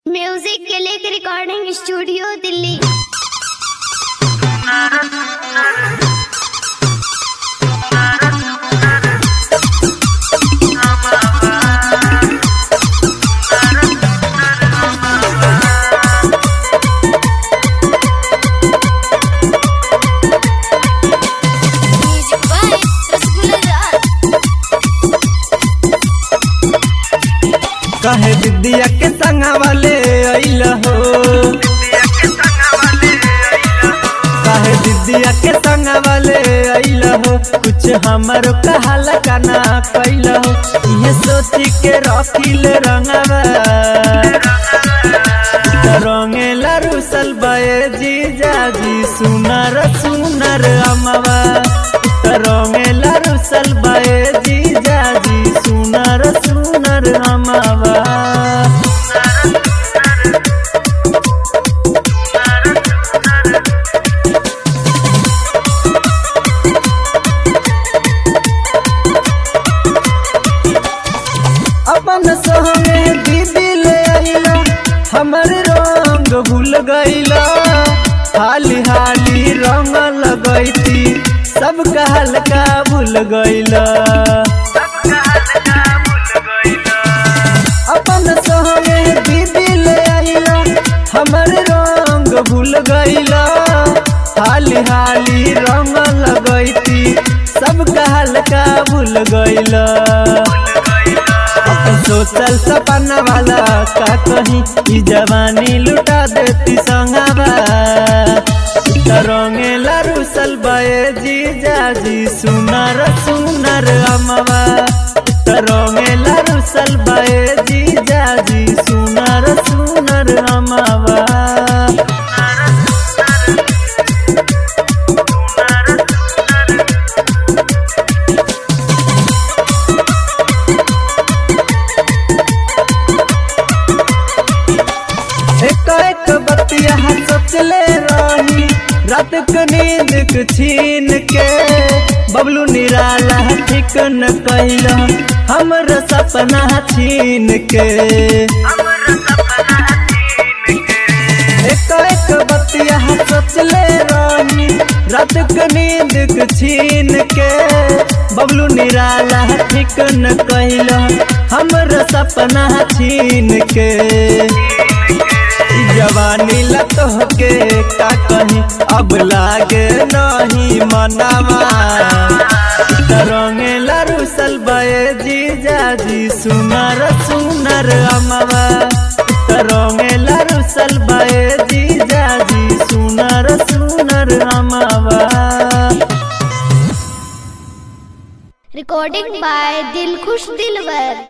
music के लिए recording studio Delhi music by Rasgulla Raj कहे विद्या के संगा वाले अइल हो कहे विद्या के संगा वाले अइल हो कुछ हमारो कहल काना कैल हो ये सोची के रखिल रंगवा रंगेला रुसल बये जीजा जी सुनर सुनर अमवा रंगेला रुसल बये जीजा जी सुनर सुनर अमवा अपन संगे दीदी ले आइला हमर रंग भूल गइला हाली हाली रंग लगैती सब कहल का भूल गइला अपन संगे दीदी ले आइला हमर रंग भूल गइला हाली हाली रंग लगैती सब कहल का भूल गइला अपन सोचल सपना वाला का कहीं ई जवानी लुटा देती संगवा रंगेला रुसल बये जीजा जी सुनर सुनर अमवा रंगेला रुसल बये जीजा जी सुनर सुनर अमवा एक एक बतिया सोचले रही रात के नींद के छीन के बबलू निराला ठीक न कैल हमर सपना छीन के एक एक बतिया सोचले रही रात के नींद के छीन के बबलू निराला ठीक न कैल हमर सपना छीन के ई जवानी लत होके का कहीं अब लागे नहीं मनावा रंगे लरुसल बये जीजा जी सुनर सुनर अमवा रंगे लरुसल बये जीजा जी सुनर सुनर अमवा रिकॉर्डिंग बाय दिलखुश दिलवर